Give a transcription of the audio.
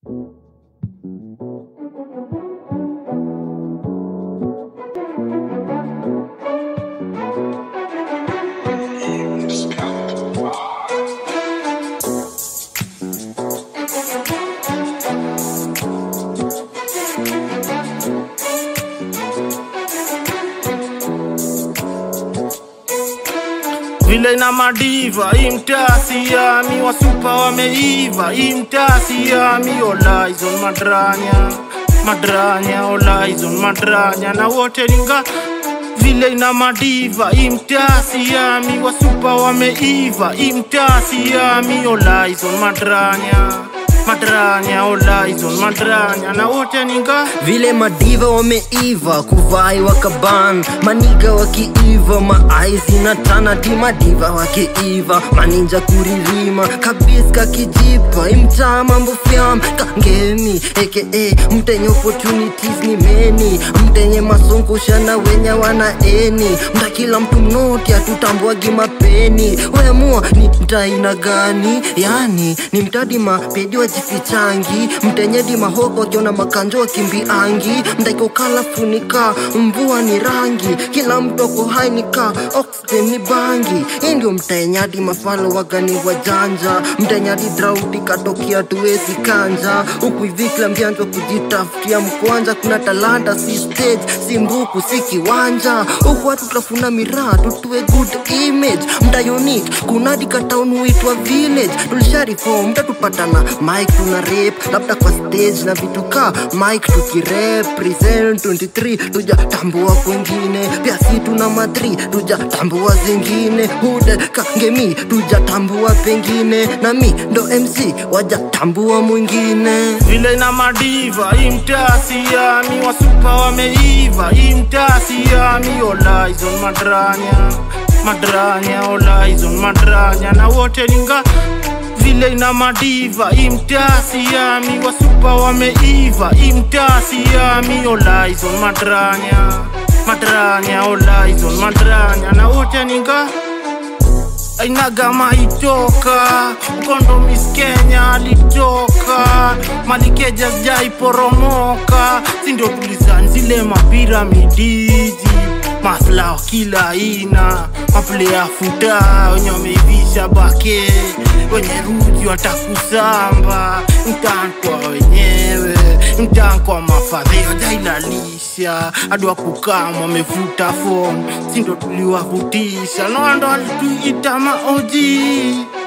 vile na madiva imtasiami wasupa wameiva imtasiami olaizon madranya madranya olaizon madranya na wote ninga vile ina madiva imtasiami wasupa wameiva imtasiami olaizon madranya madranya olaizon madranya na wote ninga vile madiva wameiva kuvai wakaban maniga wakiiva maaizi na tanati madiva wakiiva maninja kuririma kabiska kijipa imtaa mambo fyam kangemi eke mtenye opportunities ni meni mtenye masongosha na wenye wana eni mta kila mtu mnoti atutambwagi mapeni wemua ni mtaina gani yani ni mtadi mapedi wajifichangi mtenyedi mahoko akiona makanjo wakimbiangi mtaikokala funika mvua ni rangi kila mtu ako hai nika oxygen ni bangi hii ndio mtaenyadi mafalo wagani wajanja mtaenyadi drauti katokia tuwezi kanja huku hivi kila mjanjwa kujitafutia mkwanja kuna talanta si stage si mbuku si kiwanja huku watu tutafuna miraa tutue good image mta unique kunadi kataun huitwa village tulisharifom mtatupatana mike tuna rap labda kwa stage na vitu ka mike tukirepresent 23 tujatambua kwengine pia si tuna madri tujatambua zingine hude kangemi tujatambua pengine na mi ndo mc wajatambua mwingine vile na madiva imtasiami wasupa wameiva imtasiami olaizon madranya madranya olaizon madranya na wote ninga vile ina madiva imtasiami wasupa wameiva imtasiami olaizon madranya madranya olaizon madranya na wote ninga ainagama itoka mkondo miss kenya alitoka malikeja sijaiporomoka sindio tulizani zile mapiramidiji maslao kila aina maplea futa wenye wameivisha bake wenye ruji watakusamba mtankwa wenyewe mtankwa mafadhe wajailalisha hadi wakukama wamevuta fom sindo tuliwavutisha noando walituita maoji